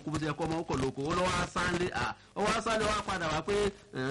lóko bó ṣe kọ́ ọmọ ọkọ̀ lóko ó lọ́wọ́ sáńlé ó wá sáńlé wá padà wá pé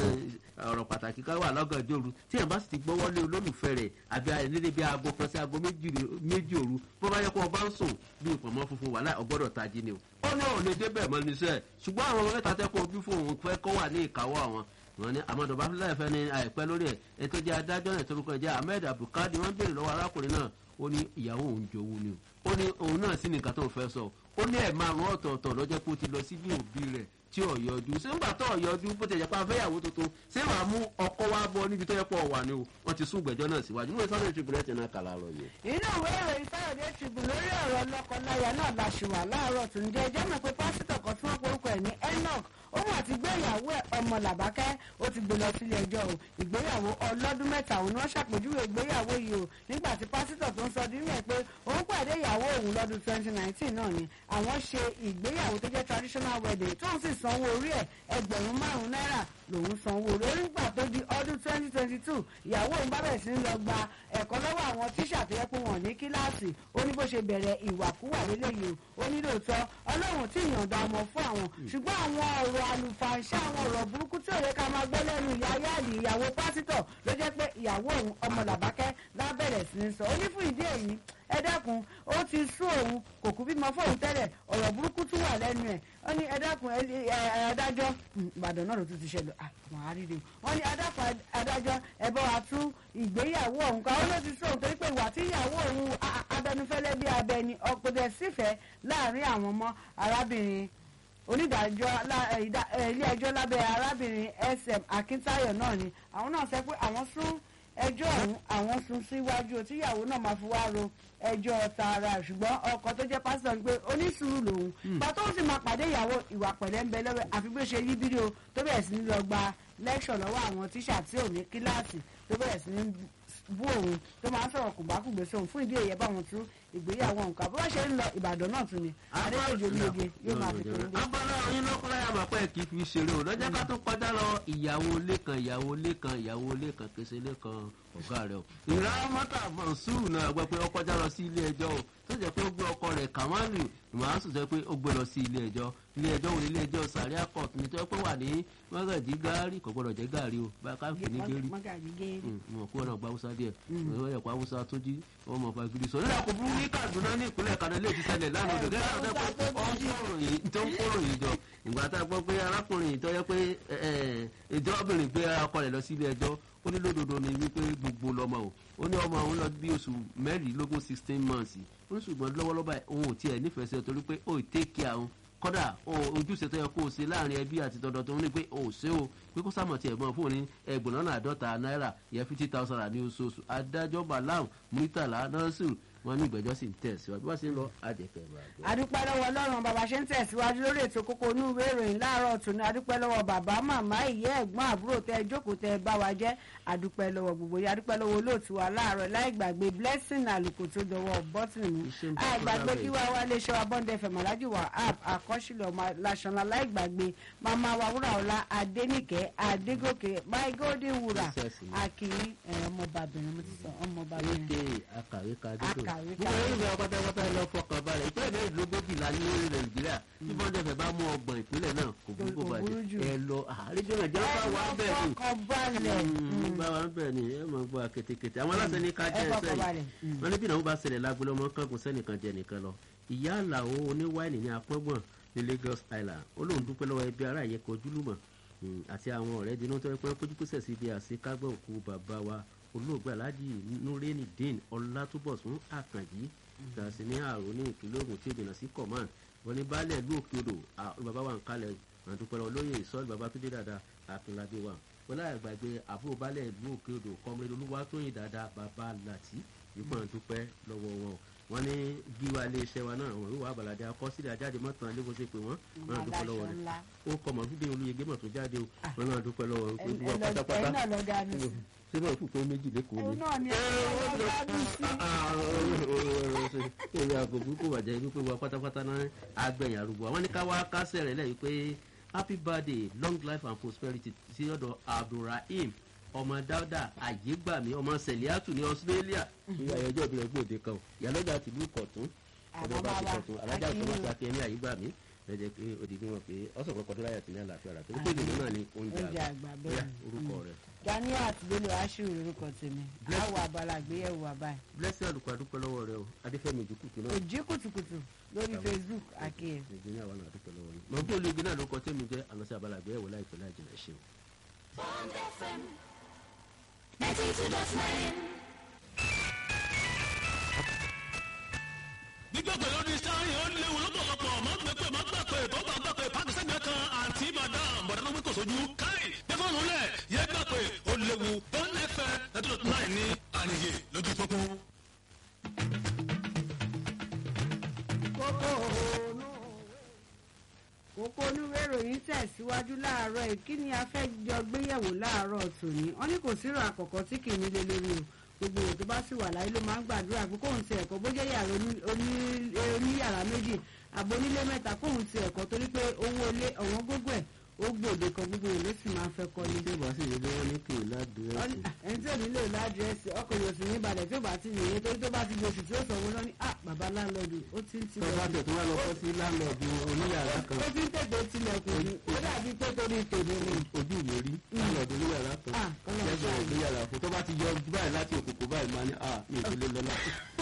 ọ̀rọ̀ pàtàkì kan wà lọ́gànjọ́ òru tí èèyàn bá sì ti gbọ́wọ́ lé olólùfẹ́ rẹ̀ àbí nílé bí aago kan sí aago méjì òru bó bá yẹ kó o bá ń sùn bí ìpamọ́ funfun wà láì ọgbọ́dọ̀ tají ni o ó náà ò lè débẹ̀ mọ́ níṣẹ́ ṣùgbọ́n àwọn ọmọ mẹ́ta tẹ́kọ̀ọ́ bí fún òun fẹ́ kọ́ wà ní ìkáwọ́ àwọn wọn ní amadu bafilẹ fẹ ní àìpẹ́ lórí ẹ ètò jẹ adájọ́ náà torúkọ ẹ jẹ ahmed abdulkadir wọn béèrè lọ́wọ́ arákùnrin náà ó ní ìyàwó òun jowú ni ó ní òun náà sí nìkan tó ń fẹ́ sọ ó ní ẹ̀ márùn ọ̀tọ̀ọ̀tọ̀ lọ́jọ́ pé ó ti lọ sí bí òbí rẹ̀ tí ò yọjú ṣé ń gbà tó yọjú bó ti yẹ pa afẹ́yàwó tuntun ṣé wàá mú ọkọ wa bọ níbi tó yẹ pọ̀ wà ni o wọ́n ti sún ìgbẹ́jọ́ náà síwájú níwèé sọ́dọ̀ tribune ẹ̀ náà kàlà rọ̀ yẹn. inú ìwé ìròyìn sáyọ̀dé tribune lórí ọ̀rọ̀ lọ́kọláya náà la ṣì wà láàárọ̀ tó ń jẹ́ ẹjọ́ mọ̀ pé pásítọ̀ kan tí wọ́n porúkọ ẹ̀ ní enoch ó mà ti gbé ìyàwó ẹ̀ ọmọ làbákẹ́ ó ti gbé lọ sílé ẹjọ́ o ìgbéyàwó ọlọ́dún mẹ́ta òun ni wọ́n ṣàpèjúwe ìgbéyàwó yìí o nígbà tí pásítọ̀ tó ń sọ dín rẹ̀ pé òun pàdé ìyàwó òun lọ́dún twenty nineteen náà ni àwọn ṣe ìgbéyàwó tó jẹ́ traditional wedding tóun sì sanwó orí ẹ̀ ẹgbẹ̀rún márùn-ún náírà lòun sanwó orí nígbà tó di ọdún twenty twenty two ìyàwó òun bá bẹ̀rẹ̀ sí ń lọ gba ẹ̀kọ́ lọ́wọ́ àwọn tíṣà tó yẹ pé wọ́n ní kíláàsì ó ní bó ṣe bẹ̀rẹ̀ ìwàkúwà lélẹ́yìí o ó ní lóòótọ́ ọlọ́run tí ìyànda ọmọ fún àwọn ṣùgbọ́n àwọn ọ̀rọ̀ àlùfàǹṣà àwọn ọ̀rọ̀ burúkú tí ò yẹ ká máa gbọ́ lẹ́nu ìyá yáàlì ìyàwó pásítọ̀ ló jẹ́ pé ìyàwó òun ọmọ làbákẹ́ lábẹ̀rẹ̀ sí ní sọ ó ní fún ìdí èyí ẹ dákun ó ti sún òun kò kú bímọ fóun tẹ́lẹ̀ ọ̀rọ̀ burúkú tún wà lẹ́nu ẹ̀ ó ní ẹ dákun adájọ́ ìbàdàn náà ló tún ti ṣẹlẹ̀ àwọn àríre wọ́n ní adákun adájọ́ ẹ bá wa tú ìgbéyàwó ọ̀hún ká ó ló ti sún òun torí pé ìwà tí ìyàwó òun abẹnufẹ́lẹ́ bí abẹni ọkọ̀dẹ̀ sífẹ̀ẹ́ láàrin àwọn ọmọ arábìnrin onídàájọ́ ilé ẹjọ́ lábẹ́ arábìnrin sm akíntáyọ̀ náà ni àwọn náà sọ pé àwọn sún ẹjọ́ ọ̀hún àwọn sún síwájú tíyàwó náà máa fi wá ro ẹjọ́ tààrà ṣùgbọ́n ọkọ tó jẹ́ pásítọ̀ ń pé onísùúrù lòun pàtó ó sì máa pàdé ìyàwó ìwà pẹ̀lẹ́ ń bẹ lọ́wọ́ àfi bí ó ṣe yí fídíò tó bẹ̀rẹ̀ sí ní lọ gba lẹ́kṣọ̀ lọ́wọ́ àwọn tíṣà tí ò ní kíláàsì tó bẹ̀rẹ̀ sí ní bú òun tó máa ń sọ̀rọ̀ kùgbákùgbé sóhun fún ìdí èyẹ báwọn tún ìgbéyàwó nǹkan bó bá ṣe ń lọ ìbàdàn náà tún ni adéwòjò ológe yóò máa fi tòun dé. abala oyin lọkọláya máa pẹ́ kì í fi ṣeré o lọ́jọ́ ká tó kọjá lọ ìyàwó ilé kan ìyàwó ilé kan ìyàwó ilé kan kése ilé kan ọ̀gá rẹ̀ o. ìrà mọ́tà mọ̀nsúrù náà gbọ́ pé ó kọjá lọ sí ilé ẹjọ́ o tó jẹ́ pé ó gbé ọkọ rẹ̀ kàmáàlì ìmọ̀ràn sọ pé ó gbé lọ sí ilé ẹjọ́ ilé ẹjọ́ wo ilé ẹjọ́ sàríà court ní tó yẹ pé wà ní mọ́gàjì gáárì kò gbọ́dọ̀ jẹ́ gáárì o bá ká fi ní gérí mọ̀ kó náà gba haúsá díẹ̀ wọ́n yẹ kó haúsá tó jí wọ́n mọ̀ fagiri sọ nígbà kó burú ní kaduna ní ìpínlẹ̀ kaduna lè ti ṣẹlẹ̀ lánàá òdò gẹ́gẹ́ àwọn ọ̀sán tó ń kóró yìí jọ ìgbà tá a gbọ́ pé arákùnrin ìtọ́ yẹ pé ìjọbìnrin gbé ọkọ rẹ̀ lọ sí ilé ẹjọ́ ó ní lódodo ni wípé gbogbo lọmọ o ó ní ọmọ òun lọ bí oṣù mẹ́rìnlélógún sixteen months ó ní ṣùgbọ́n lọ́wọ́lọ́wọ́ òun ò tiẹ̀ nífẹ̀ẹ́ sí ọ torí pé ó ì tẹ́kì àwọn kọ́dà ojúṣe tó yẹ kó o ṣe láàrin ẹbí àti tọ̀dọ̀ tó ń rí pé o ò ṣe o pé kó sàmọ̀ tiẹ̀ mọ́ fún òní ẹgbẹ̀rún lọ́nà àádọ́ta náírà yẹ fifty thousand ní oṣooṣù adájọ́ balam muritala nasiru wọn ní ìgbẹ́jọ́ sì ń tẹ̀síwájú wọ́n sì ń lọ àjẹkẹ́ ìbàdàn. adúpẹ́ lọ́wọ́ ọlọ́run bàbá ṣe ń tẹ̀síwájú lórí ètò kókó inú ìwé ìròyìn láàárọ̀ tòní adúpẹ́ lọ́wọ́ bàbá màmá ìyá ẹ̀gbọ́n àbúrò tẹ jókòó tẹ bá wa jẹ́ adúpẹ́ lọ́wọ́ gbogbo yìí adúpẹ́ lọ́wọ́ olóòtú wa láàárọ̀ láì gbàgbé blessing àlùkò tó dọwọ́ bọ́tìnì mú àìgbàgbé kí wá wá lè ṣe wa bọ́ndẹ fẹ̀mọ̀lájú wa app àkọ́sílẹ̀ ọmọ làṣọ̀nà láì gbàgbé màmá wa wúrà ọ̀la adénìkẹ́ adégòkè my golden wúrà akiri ọmọbàbìnrin mo ti sọ ọmọbàbìnrin. akàwé kadúdò Akàwé gbogbo ẹni ìgbà pátápátá lọ fọkàn balẹ̀ ìpínlẹ̀ mẹ́rìndínlógójìlá ní orí nàìjíríà tí bọ́ńdẹ̀fẹ̀ bá mú ọgbọ̀n ìpínlẹ̀ náà kò burúkú Kò burú jù. bàjẹ́ ẹ lọ àríjọ nàìjíríà bá wà bẹ́ẹ̀ ni fọkàn balẹ̀. bá wà bẹ́ẹ̀ ni ẹ máa gbọ́ akétékété àwọn aláṣẹ ní ká ẹ jẹ́ fọkàn ẹsẹ̀ balẹ̀. yìí wọ́n ní bí ìnáwó bá ṣẹlẹ̀ lágbélé ọmọ kankan sẹ́nìkan jẹ nìkan lọ ìyá àlàó oníwáìnì ní apọ́ngbọ̀n ní Lagos Island ó lóun dúpẹ́ lọ́wọ́ ẹbí ará ìyẹn kojúlùmọ̀ mm, àti àwọn ọ̀rẹ́ dinú tó yẹ pé kójú pèsè sí ibi àṣekágbọ̀ òkú bàbá wa olóògbé alhaji nureni din ọlátúbọ̀sún àkànjí gàṣí ní àrò ní ìpínlẹ̀ Ògùn tí ó jìnnà sí command wọn ní baálẹ̀ ìlú òkè odò à- bàbá wa ń kalẹ̀ àdúpẹ́ lọ́wọ́ lóye ìsọ́ọ̀lù bàbá tó dé dáadáa àkínlábí wa wọn láì gbàgbé àbúrò baálẹ̀ ìlú òkè odò kọ́mọdé olúwatóyìn dáadáa bàbá làtí ìgbọ̀n dúpẹ́ lọ́wọ́ wọn wọn ní gíwá iléeṣẹ́ wa náà wọn yóò wá àbàlàdé akọsílẹ̀ ajáde mọ́tàn lé bó ṣe pé wọ́n wọn náà dúpẹ́ lọ́wọ́ rẹ̀ ńlá. ó kọ mọ̀ fídíò olóyègbé mọ̀ tó jáde o wọn náà dúpẹ́ lọ́wọ́ rẹ̀ Ẹ- gbogbo wa ẹ lọ- pátápátá ẹ̀yin náà lọ dá mi sí. ṣé báwo kù pé méjì lẹ́kọ̀ọ́ òun ni. náà ni ẹ lọ dá mi sí. èrè àgò burúkú bàjẹ́ wípé wa pátápátá náà agbẹ̀yìn arúgbó àwọn ní ká wá kásẹ̀ rẹ̀ lẹ́yìn pé happy birthday long life and prosperity sí ọ̀dọ̀ abdulrahim ọmọ dáúdà àyégbàmí ọmọ sẹ̀líàtù ní australia ní ayọjọ́ ìbílẹ̀ gbòde kan o ìyálọ́jà tìlú kọ̀tún Àwọn ọ̀dọ̀ bá ti bàbá kọ̀tún alájà tó wọ́n ti akẹ́yẹmí àyégbàmí ẹ jẹ́ pé òdìdí wọn pé ọ̀sán kan kọdún láyà tí ní àlàáfíà rà torí pé ìdìbò náà ni oúnjẹ oúnjẹ àgbà àgbà bóyá bẹ́ẹ̀ orúkọ rẹ. ganiat bello ashiru lorúkọ tèmi Bless- àwọn abala àgbéyẹ̀wò àbáyé blessing àlùkò àdúpẹ́ lọ́wọ́ rẹ o adéfẹ́mi ìdíkùtù náà òjì kùtùkùtù lórí facebook àkíyè. nàìjíríà wà náà àdúpẹ́ lọ́wọ́ yìí. mọ̀ bí olóògbé náà ló kọ tẹ́mi jẹ́ àlọ́sí abala àgbéyẹ̀wò láìpẹ́ láì jìnà ṣe o. Bond FM 92.9. gbígbàgbé lórí sáyẹn ó léwu lọ́pọ̀lọpọ̀ má gbẹ́pẹ́ má gbàgbé tó bá gbàgbé pàkísẹ́gbẹ́ kan àǹtí madam bọ̀dá ló gbé kò sójú káì tẹfọ́nù lẹ̀ yẹ gbàgbé ó léwu Bond FM ẹ̀dúró náà ní àníyè lójú pópó. kókó ònú kókó onúwé ìròyìn tẹ̀síwájú láàárọ̀ yìí kí ni a fẹ́ jọ gbéyẹ̀wò láàárọ̀ tòní wọ́n ní kò sírò àkọ́kọ́ tí kì í nílé lórí o gbogbo èèyàn tó bá sì wà láyé ló máa ń gbàdúrà pé kóun ti ẹ̀kọ́ bó jẹ́ yàrá oní- oní- oníyàrá méjì àbò onílé mẹ́ta kóun ti ẹ̀kọ́ torí pé owó ilé ọ̀wọ́n gbogbo ẹ̀ ó gbòde kan gbogbo èèyàn ló sì máa ń fẹ́ kọ́ ní tí ó bá sì yẹ lọ́wọ́ ní kì í ládùúrẹ́sì. ẹni tí ò nílò ládírẹ́sì ọkọ̀ yóò sì ní balẹ̀ tí ó bá ti nìyẹn torí tó bá ti di oṣù tí ó sanwó lọ ní à bàbá láńlọ́ọ̀dù ó ti ń tó bá tilẹ̀ tẹ̀ tó wá lọ kọ́ sí láńlọ́ọ̀dù oníyàrá kan ó ti ń tètè tilẹ̀kùn ní ó dàbí pé torí tèmi ni. ojú mi rí láńlọ́ọ̀dù oníyàrá kan Ah, Ọlọ́run lẹ́gbẹ̀ẹ́ ṣáà. oníyàrá fún tó bá ti yọ báyìí láti òkùnkù báyìí máa ní à mi ò fi lé lọ́la.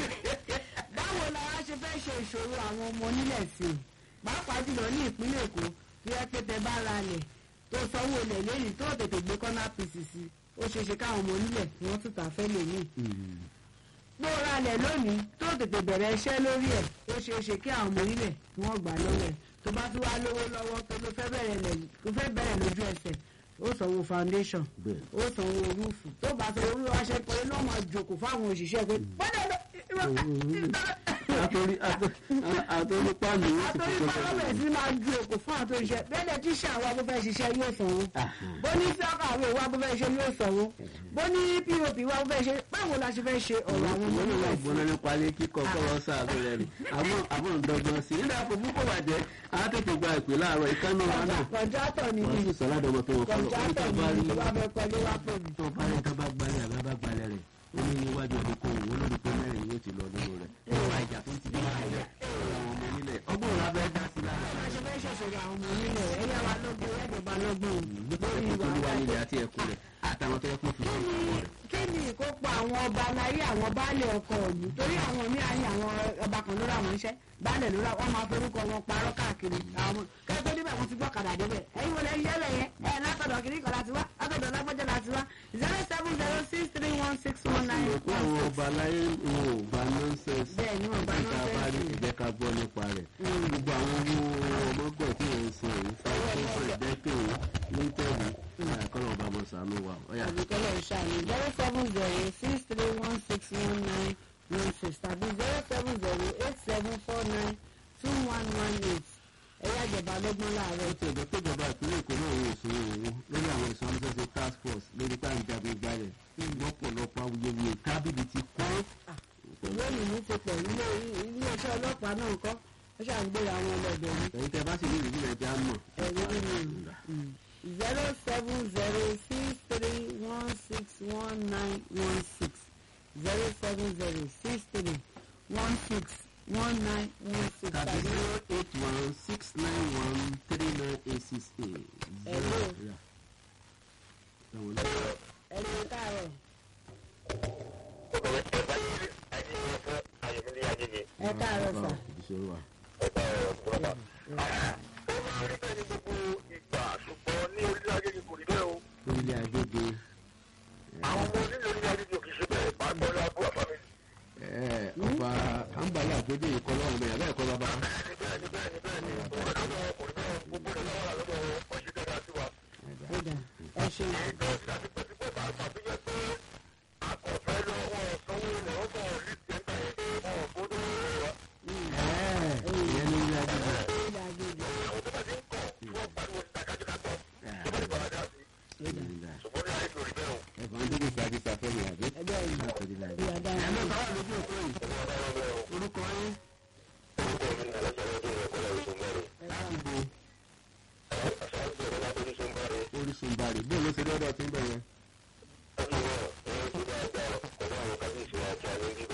báwo la wá ṣe fẹ́ ṣe ìṣòro àwọn ọmọ onílẹ̀ sí i pàápàá jùlọ ní ìpínlẹ̀ èkó tí ẹ pé tẹ bá ra lẹ̀ tó sanwó lẹ̀ lẹ́yìn tó tètè gbé kọ́nà pìsì sí i ó ṣeé ṣe káwọn ọmọ onílẹ̀ kí wọ́n tún tà fẹ́ lè ní. bó ra lẹ̀ lónìí tó tètè bẹ̀rẹ̀ iṣẹ́ lórí ẹ̀ ó ṣeé ṣe kí àwọn ọmọ onílẹ̀ kí wọ́n gbà lọ́wọ́ ẹ̀ tó bá tún wá lówó lọ́wọ́ tó ló fẹ́ bẹ̀rẹ̀ lẹ̀ tó fẹ́ bẹ̀rẹ̀ lójú ẹsẹ̀ ó sanwó foundation Bẹ́ẹ̀. ó sanwó rúùfù tó bá sanwó rúùfù aṣẹ pé ló máa jòkó fáwọn òṣìṣẹ́ pé bọ́dẹ̀ àtòrí àtòrí pàmì yóò sì àtòrí fi pàrọ̀mẹ̀ sí máa ju èkó fún àtòrí iṣẹ́ bẹ́ẹ̀ tí ṣe àwọn abúfẹ́ ṣiṣẹ́ yóò sanwó bó ní sọ́kà àwọn ìwà abúfẹ́ ṣe yóò sanwó bó ní pop wà abúfẹ́ ṣe báwo la ṣe fẹ́ ṣe ọ̀rọ̀ àwọn ọmọ wọ́n ní nígbà wọ́n sí. gbọ́n nípa ilé kíkọ́ kọ́lọ́ sáàbù rẹ̀ ni àmọ́ àmọ́ ǹdọ́gbọ́n sí nígbà fòfú kò bàjẹ́ àwọn tètè gba ìpè láàárọ̀ ìkànnì wa náà kọ̀ǹtrátọ̀ ni wọ́n mí sì sọ ládọ́mọ tó wọ́n kọ́ lọ kọ̀ǹtrátọ̀ bá ni rí mí wà fẹ́ kọ́lé wá pè mí. tó bá rí tó bá gbalẹ̀ àbá bá gbalẹ̀ rẹ̀ ó ní níwájú ọdún kò wọ́n lórí pé mẹ́rin yóò ti lọ nínú rẹ̀ ìwà ìjà tó ti dé máa jẹ́ àwọn ọmọ nílẹ̀ ọgbọ́n la fẹ́ dá sí lára bá a ṣe fẹ́ ṣẹ̀ṣọ̀rọ̀ àwọn ọmọ nílẹ̀ ẹ̀yà wa lọ́gbọ̀n ẹ̀dọ̀ba lọ́gbọ̀n nítorí lórí tó ìwà ní wà àgbà nílẹ̀ àti ẹ̀kún rẹ̀ àtàwọn tó yẹ kó fi kí sí ni ọ̀rọ̀ rẹ̀. kí ni ìkópa àwọn ọba aláyé àwọn baálé ọkọ ìlú torí àwọn míì ayé àwọn ọba kan lórí àwọn iṣẹ́ baálé lórí àwọn máa forúkọ wọn parọ́ káàkiri àwọn kẹ́kọ̀ọ́ níbẹ̀ wọ́n ti gbọ́ kàdà débẹ̀ ẹ̀yin wọlé yẹ́lẹ̀ yẹn ẹ̀ látọ̀dọ̀ kiri kan láti wá látọ̀dọ̀ lágbọ́jọ́ láti wá zero seven zero six three one six one nine ìwé pé àwọn ọba aláyé wọn ò gba nọ́ńsẹ̀sì Bẹ́ẹ̀ ni wọn ò gba ẹ̀ka bá rí nonsense. ẹ̀jẹ̀ ká gbọ́ nípa rẹ̀ gbogbo àwọn owó ọmọgbọ̀n tí wọ́n ń san èyí fáwọn ìdẹ́kẹ̀ lítẹ̀lì kọ́lọ̀ ọba mọ̀ sànú wa ọ̀yà àbíkẹ́lẹ̀ ìṣàlẹ̀ zero seven zero six three one six one nine one six tàbí zero seven zero eight seven four nine two one one eight ẹ̀yà ìjọba lọ́gbọ́n láàárọ̀ ó ti ẹ̀jẹ̀ pé ìjọba ìpínlẹ̀ èkó náà yóò sún owó lórí àwọn ìsọmọsẹ́sẹ́ task force lórí tá à ń jagun gbalẹ̀ lọ́pọ̀lọpọ̀ awuyewuye tábìlì ti kọ́ lónìí ní ti pọ̀ ilé iléeṣẹ́ ọlọ́pàá náà kọ́ ó ṣàǹgbéra àwọn ọlọ́dọ̀ ní ẹ̀yin tẹ́ bá sì ní ìrírí ẹja mọ̀ ẹ̀rí nínú zero seven zero six three one six one nine one six zero seven zero six three one six one nine one six tàbí tàbí zero eight one six nine one three nine eight six eight. Hello. Yeah. Ẹ̀wọ̀n náà. ẹ̀rí káàárọ̀ ẹ káàárọ̀ sà. ìṣòro wa. orílẹ̀ agbègbè ẹ̀, ọba àǹbálà àgbègbè ìkọlọ́ ọ̀hún bẹ̀rẹ̀ bẹ́ẹ̀ kọ́ bàbá. ó dà ẹ ṣeun. Ẹ̀, ìyẹn ní orílẹ̀ agbègbè. ilé agbègbè ẹ̀fọn dídì sáájú sáfẹ́mi àbí. ẹgbẹ́ yìí látọ̀dí láì. ìyá dáhùn. ẹ̀ ló bá wà lójú òkú yìí. orúkọ yín. àdúgbò orísun bari bó ló ṣe lọ́dọ̀ tí ń bẹ̀ yẹn.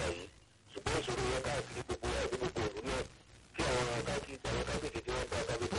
ṣùgbọ́n ìṣòro yẹn káàkiri gbogbo àdúgbò òru náà tí àwọn káàkiri àwọn káàkiri tí wọ́n gba kábíyèsí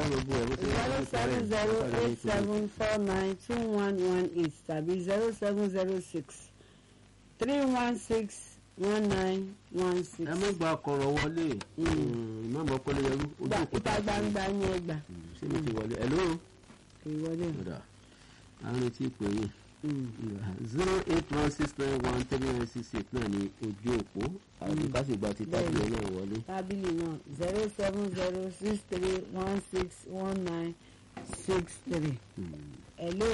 gbogbo ẹ̀ bó ṣe zero seven zero eight seven four nine two one one eight tàbí zero seven zero six three one six one nine one six. ẹ má gba kọ̀rọ̀ wọlé ìmọ̀mọ́ kọ́lé yẹrú ojú Gba òkúta ìta gbangba ni ẹ gbà ṣé mi ti wọlé ẹ̀ lóo ìwọlé. ọ̀dà àwọn retí pé yín Mm. zero eight one six nine one three nine six eight náà ní ojú òpó àti kásìgbà ti tábìlì náà wọlé. tábìlì náà zero seven zero six three one six one nine six three. hello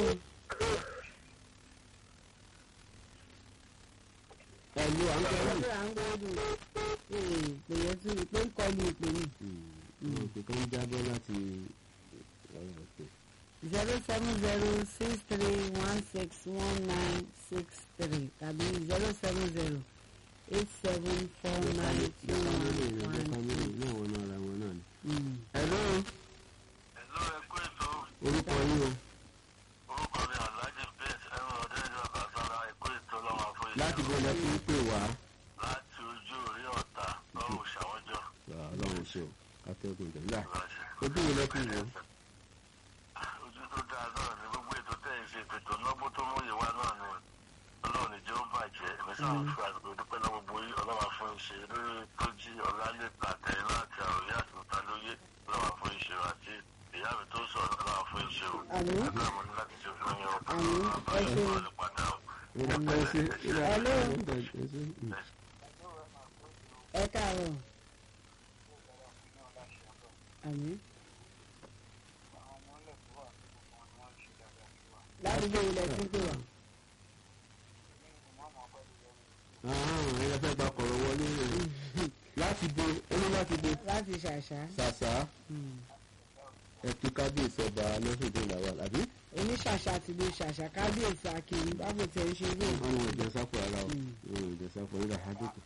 ẹ̀lú à ń gbọ́ hello à ń gbọ́dọ̀ ee pè yẹn tún ìpè ń kọlu ìpè ní yìí òkè kan jábọ́ láti ọ̀rọ̀ òkè. zero seven zero six three one six one nine six three tàbí zero seven zero eight seven four nine two family rẹ̀ one jẹ́ one family two. náà wọn náà ra wọn náà ni. Mm. ẹ̀lú Hello, ẹ kú ètò. orúkọ yín o Orúkọ mi Alhaji Prince Ẹ̀rọ Ọ̀dẹ́jọ́ Kàsára ẹ̀kú ètò lọ́wọ́ fún ìlú. láti bó lẹ fi ń pè wá. Láti ojú orí ọ̀tà lọ́rùn ṣàwọ́jọ́. ọlọ́run ṣe o kátẹ́gùn ìjọba. Ìrọ̀ṣẹ́. ojú wo lẹ fi wọ. Ojú tó dáa náà ni gbogbo ètò tẹ̀ ń ṣe ètò lọ́gbọ́n tó mú ìwà náà ni. Ọlọ́run ìjọ ń bàjẹ́. Èmi sáà ń fi àsìkò dúpẹ́ náà gbogbo yìí ọlọ́wà fún ìṣe lórí tó jí ọ̀làlẹ́ta àtẹ̀yìn láti àròyé àti òtálóyè ọlọ́wà fún ìṣe àti ìyá mi tó sọ̀rọ̀ ọlọ́wà fún ìṣe o. Àmín. Àgbà mo ní láti ṣe fún yín o. Àmín. Ẹ ṣeun. Ọlọ́run padà o. ìlànà ẹsẹ ìlànà Hello. ẹsẹ. ẹ káàárọ̀ àmì. ládùúgbò ilẹ̀ tí ń pè wá. àwọn ẹ̀yà fẹ́ gba kọ̀rọ̀ wọlé rẹ̀ láti bo ẹni láti bo láti ṣàṣà. ṣàṣà ẹ̀kú kábíyèsí ọba lọ́sọ̀dọ̀ làwà àbí èmi ṣàṣà ti lè ṣàṣà kábíyèsí akéwì bábò tẹ̀ ń ṣe ilé ìwé. àwọn ìjọ sáfù ara o àwọn ìjọ sáfù nígbà hádùkù.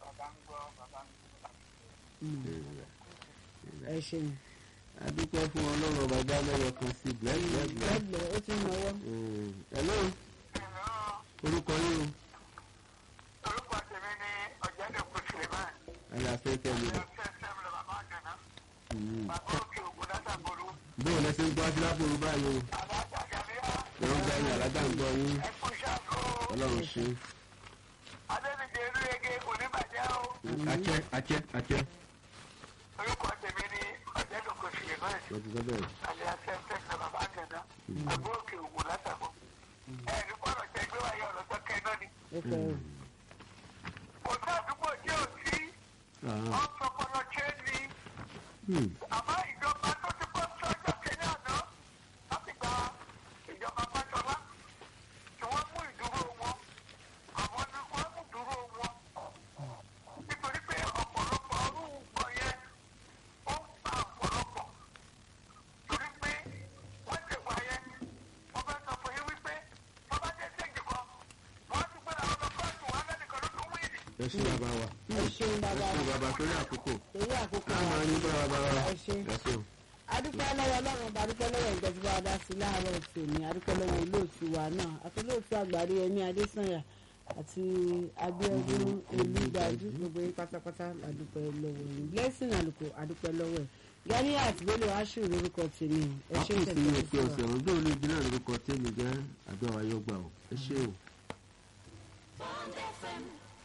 ẹ ṣeun. adúpẹ́ fún ọlọ́run ọba gbá lọ́wọ́ kan sí blẹ́blẹ́blẹ́. lẹ́gbẹ̀ẹ́ ó ti ń náwó. ẹ̀lọ́ orúkọ yín o orúkọ tèmi ni ọ̀jẹ̀dẹ̀kùn suleman ayé afẹ́fẹ́ mi rẹ̀. fẹ́fẹ́ mi bàbá àgànná bàbá òkè ògùn látàgbòrò bóun lẹ ṣe ń gbọ́ sílápòrò báyìí o alájà gàmíà ẹ̀rọ gba ẹ̀yìn alájà ń gbọ́ yín ẹkú ṣàkó ọlọ́run ṣe. adébíjẹ erúrege kò ní bàjẹ́ o àjẹ́ àjẹ́ àjẹ́ orúkọ tèmi ni ọ̀jẹ̀dẹ̀kùn suleman wọ́n ti sọ bẹ́ẹ̀. alẹ́ afẹ́fẹ́ mi bàbá àgànná bàbá òkè ògùn látàgbò ẹ̀ẹ́dì pọ̀rọ̀ jẹ́ gbé wáyé ọ̀rọ̀ tó kẹ́ náà ni ó fẹ́ o. kò sí àdúgbò tí ò sí Ah, ọ̀sọ̀kọ̀lọ̀ ṣe é ní hmm. àmọ́ ìjọba tó ti kọ́ sọ́jọ́ kẹ́lẹ́ àná láti gba ìjọba pàjọba tí wọ́n mú ìdúró wọn àwọn ni wọ́n mú ìdúró wọn nítorí pé ọ̀pọ̀lọpọ̀ ọdún nǹkan yẹn ó ń pa ọ̀pọ̀lọpọ̀ torí pé wọ́n ti wà yẹn wọ́n fẹ́ sọ fún yín wípé wọ́n bá dé séjì kan wọ́n ti gbé àwọn ọmọ kóòtù wọn lẹ́nìkan ló tún wíìlì. ẹ ṣe bàbá wa ẹ ṣeun bàbá ẹ ṣe wa bàbá torí àkókò torí àkókò a wa. máa ní bàbá bàbá wa ẹ ṣe. ẹ ṣe o. adúpẹ́ lọ́wọ́ ọlọ́run ọba adúpẹ́ lọ́wọ́ ìjọba wa dá sí láàárọ̀ tòní adúpẹ́ lọ́wọ́ olóòtú wa náà àti olóòtú àgbàrí ẹni adésànyà àti abíọ́dún olùdájú gbogbo yín pátápátá adúpẹ́ lọ́wọ́ yín blessing àlùkò adúpẹ́ lọ́wọ́ ẹ̀ gani àti bello aṣù lórúkọ tèmi ẹ ṣe wákùn sí ní òpin tẹ̀síwájú ọ̀sẹ̀ ọ̀rọ̀ gbọ́dọ̀ níbi náà lórúkọ tèmi jẹ́ àdó ayọ́ gbà o ẹ ṣe o. Bond FM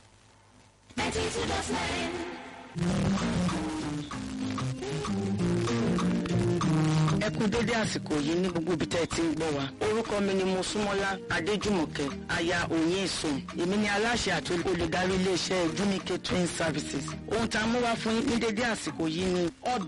92.9. ẹ kú dédé àsìkò yìí ní gbogbo ibi tẹ́ ẹ ti ń gbọ́ wa orúkọ mi ni mosúmọ́lá adéjùmọ̀kẹ́ aya òye ìsùn èmi ni aláṣẹ àti olùdarí iléeṣẹ́ junique twin services ohun tá a mú wá fún yín ní dédé àsìkò yìí ni ọbẹ̀